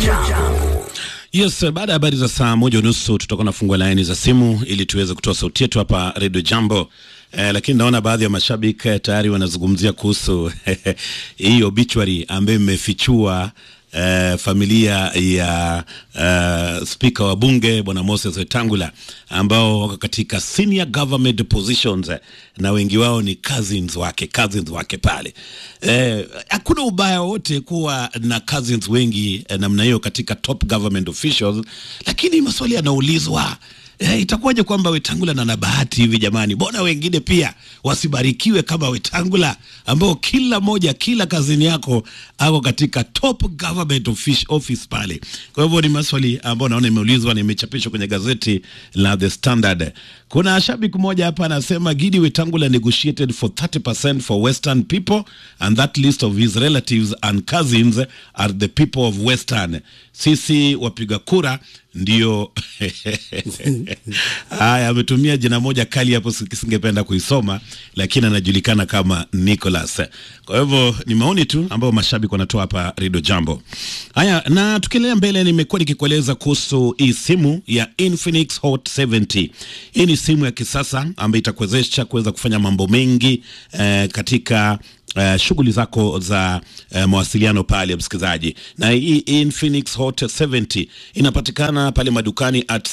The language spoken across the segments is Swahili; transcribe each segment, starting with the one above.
Jambo. Yes, baada ya habari za saa moja unusu tutakuwa nafungua laini za simu ili tuweze kutoa sauti yetu hapa Radio Jambo. Eh, lakini naona baadhi ya mashabiki eh, tayari wanazungumzia kuhusu hii obituary ambayo imefichua eh, familia ya eh, spika wa bunge bwana Moses Wetangula ambao wako katika senior government positions eh, na wengi wao ni cousins wake cousins wake pale. Eh, hakuna ubaya wote kuwa na cousins wengi eh, namna hiyo katika top government officials, lakini maswali yanaulizwa Eh, itakuwaje kwamba Wetangula na na bahati hivi jamani? Mbona wengine pia wasibarikiwe kama Wetangula ambao kila moja kila kazini yako ako katika top government office, office pale. Kwa hivyo ni maswali ambayo naona imeulizwa na imechapishwa kwenye gazeti la The Standard. Kuna shabiki mmoja hapa anasema Gidi Wetangula negotiated for 30% for western people and that list of his relatives and cousins are the people of western. Sisi wapiga kura ndio haya ametumia jina moja kali hapo singependa kuisoma lakini anajulikana kama Nicholas kwa hivyo ni maoni tu ambayo mashabiki wanatoa hapa Radio Jambo haya na tukiendelea mbele nimekuwa nikikueleza kuhusu hii simu ya Infinix Hot 70 hii ni simu ya kisasa ambayo itakuwezesha kuweza kufanya mambo mengi eh, katika Uh, shughuli zako za uh, mawasiliano pale msikilizaji, na hii Infinix Hot 70 inapatikana pale madukani at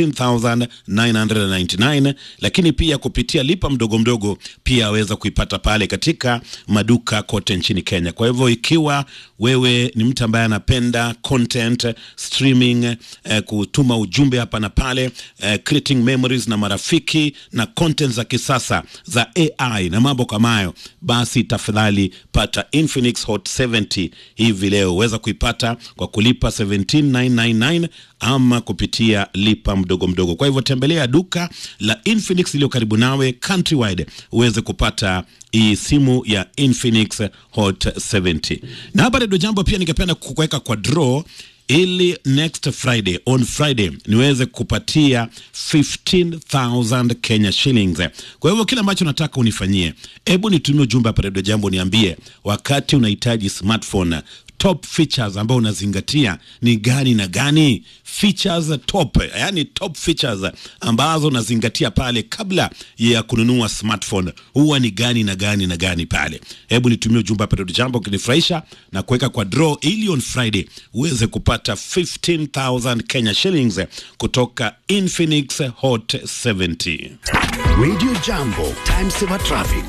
17999 lakini pia kupitia lipa mdogo mdogo pia aweza kuipata pale katika maduka kote nchini Kenya. Kwa hivyo ikiwa wewe ni mtu ambaye anapenda content streaming, uh, kutuma ujumbe hapa na pale, uh, creating memories na marafiki na content za kisasa za AI na mambo kama hayo, basi tafadhali pata Infinix Hot 70 hivi leo. Uweza kuipata kwa kulipa 17999 ama kupitia lipa mdogo mdogo. Kwa hivyo tembelea duka la Infinix iliyo karibu nawe countrywide uweze kupata hii simu ya Infinix Hot 70. Na hapa Radio Jambo pia ningependa kukuweka kwa draw ili next Friday on Friday niweze kupatia 15000 Kenya shillings. Kwa hivyo kile ambacho nataka unifanyie, hebu nitumie ujumbe hapa Radio Jambo, niambie wakati unahitaji smartphone top features ambao unazingatia ni gani na gani? Features top, yani top features ambazo unazingatia pale kabla ya kununua smartphone huwa ni gani na gani na gani pale. Hebu nitumie ujumbe hapa Radio Jambo ukinifurahisha na kuweka kwa draw ili on Friday uweze kupata 15000 Kenya shillings kutoka Infinix Hot 70. Radio Jambo, time saver traffic.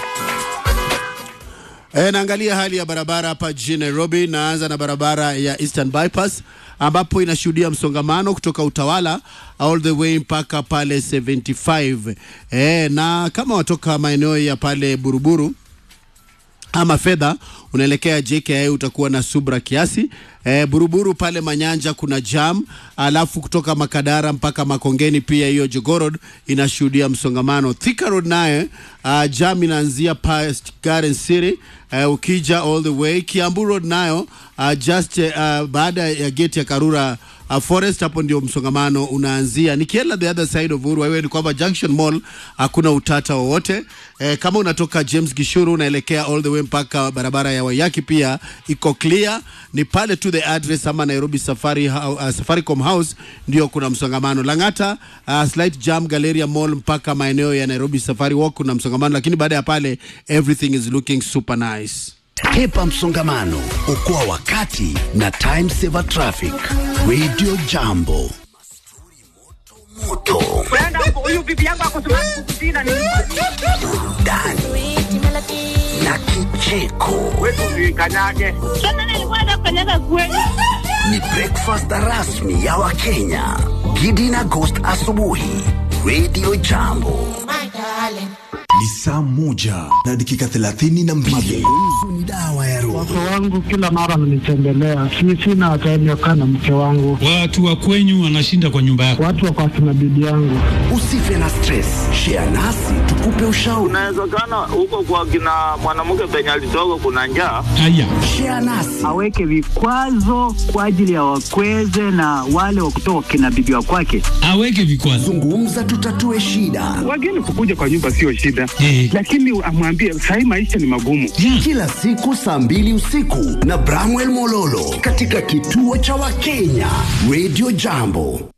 E, naangalia hali ya barabara hapa jijini Nairobi. Naanza na barabara ya Eastern Bypass ambapo inashuhudia msongamano kutoka Utawala all the way mpaka pale 75. E, na kama watoka maeneo ya pale Buruburu ama fedha unaelekea JKIA utakuwa na subra kiasi. E, Buruburu pale Manyanja kuna jam, alafu kutoka Makadara mpaka Makongeni pia hiyo Jogorod inashuhudia msongamano. Thika Road naye uh, jam inaanzia past Garden City uh, ukija all the way Kiambu Road nayo uh, just uh, baada ya gate ya Karura uh, Forest hapo ndio msongamano unaanzia. Nikienda the other side of Uhuru Highway ni kwamba Junction Mall hakuna utata wowote. Eh, kama unatoka James Gishuru unaelekea all the way mpaka barabara ya Wayaki pia iko clear. Ni pale tu the address ama Nairobi Safari uh, Safaricom House ndio kuna msongamano. Lang'ata uh, slight jam Galleria Mall mpaka maeneo ya Nairobi Safari Walk kuna msongamano, lakini baada ya pale everything is looking super nice. Hepa msongamano, okoa wakati na time saver traffic. Radio Jambo. Moto, Brenda, huyu bibi yangu ako tunakukutina ni burudani na kicheko. wetu tuikanyage. Sasa nilikuwa nafanyaga kweli. Ni breakfast rasmi ya Wakenya. Gidi na Ghost asubuhi. Radio Jambo. Ni saa moja na dakika thelathini na mbili. Mazungumzo ni dawa ya roho. Wake wangu kila mara wananitembelea, si sina time ya kukaa na mke wangu, Watu wa kwenyu wanashinda kwa nyumba yako. watu wako akina bibi yangu. Usife na stress. Share nasi tukupe ushauri. Inawezekana huko kwa kina mwanamke penye alitoka kuna njaa. Haya, Share nasi. aweke vikwazo kwa ajili ya wakweze na wale wa kutoka kina bibi wa kwake. aweke vikwazo. Zungumza tutatue shida. Wageni kukuja kwa nyumba sio shida, Eh. lakini amwambie sahii maisha ni magumu. Kila siku saa mbili usiku na Bramwell Mololo katika kituo cha Wakenya Radio Jambo.